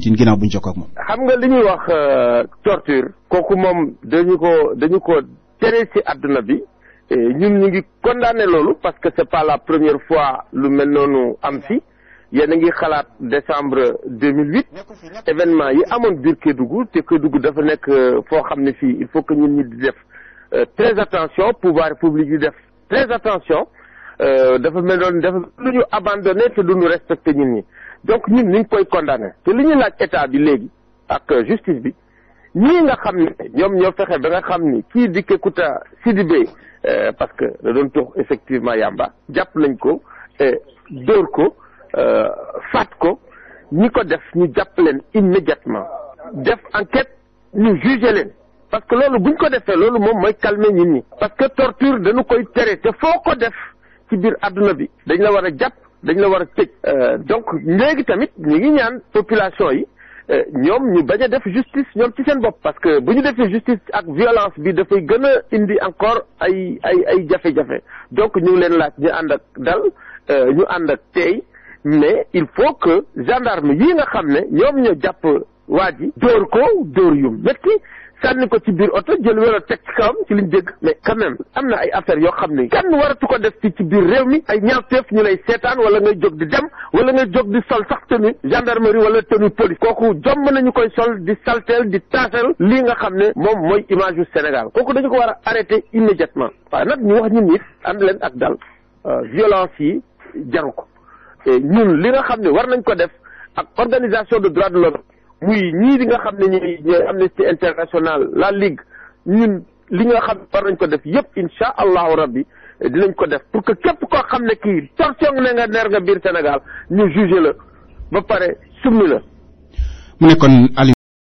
Tine ginnaaw bu ñu jokkoo ak moom. xam nga li ñuy wax torture kooku moom dañu ko dañu ko tere ci àdduna bi ñun ñu ngi condamné loolu parce que c'est pas la première fois lu mel noonu am fi yéen a ngi xalaat décembre 2008 événement yi amoon biir Kédougou te Kédougou dafa nekk foo xam ne fii il faut que ñun ñi di def très attention pouvoir public di def très attention dafa mel noonu dafa lu ñu abandonné te duñu respecté ñun ñi donc ñun ñu ngi koy condamné te li ñu laaj état bi léegi ak justice bi ñii nga xam ne ñoom ñoo fexe ba nga xam ni kii di Kékouta Sidibé parce que da doon tox effectivement yàmba jàpp nañ ko dóor ko faat ko ñi ko def ñu jàpp leen immédiatement def enquête ñu juger leen parce que loolu buñ ko defee loolu moom mooy calmer nit ñi parce que torture dañu koy tere te foo ko def ci biir àdduna bi dañ la war a jàpp dañ la war a tëj donc léegi tamit ñu ngi ñaan population yi ñoom ñu bañ a def justice ñoom ci seen bopp parce que bu ñu defee justice ak violence bi dafay gën a indi encore ay ay ay jafe-jafe donc ñu ngi leen laaj ñu ànd ak dal ñu ànd ak tey mais il faut que gendarme yi nga xam ne ñoom ñoo jàpp waa ji dóor ko dóor yu métti sànni ko ci biir oto jël welo teg ci kawam ci liñ dégg mais quand même am na ay affaires yoo xam ne kenn waratu ko def ci ci biir réew mi ay ñaawteef ñu lay seetaan wala ngay jóg di dem wala ngay jóg di sol sax tenue gendarmerie wala tenue police kooku jomb nañu koy sol di salteel di taaseel lii nga xam ne moom mooy image yu Sénégal kooku dañu ko war a arrêter immédiatement waaye nag ñu wax ñun nit ànd leen ak dal violence yi jaru ko ñun li nga xam ne war nañ ko def ak organisation de droits de l'homme muy ñii di nga xam ne ñooy ñooy Amnesty International la Ligue ñun li nga xam war nañ ko def yépp insha allahu rabbi dinañ ko def pour que képp koo xam ne kii torsion ne nga neer nga biir Sénégal ñu juger la ba pare summi la mu nekkoon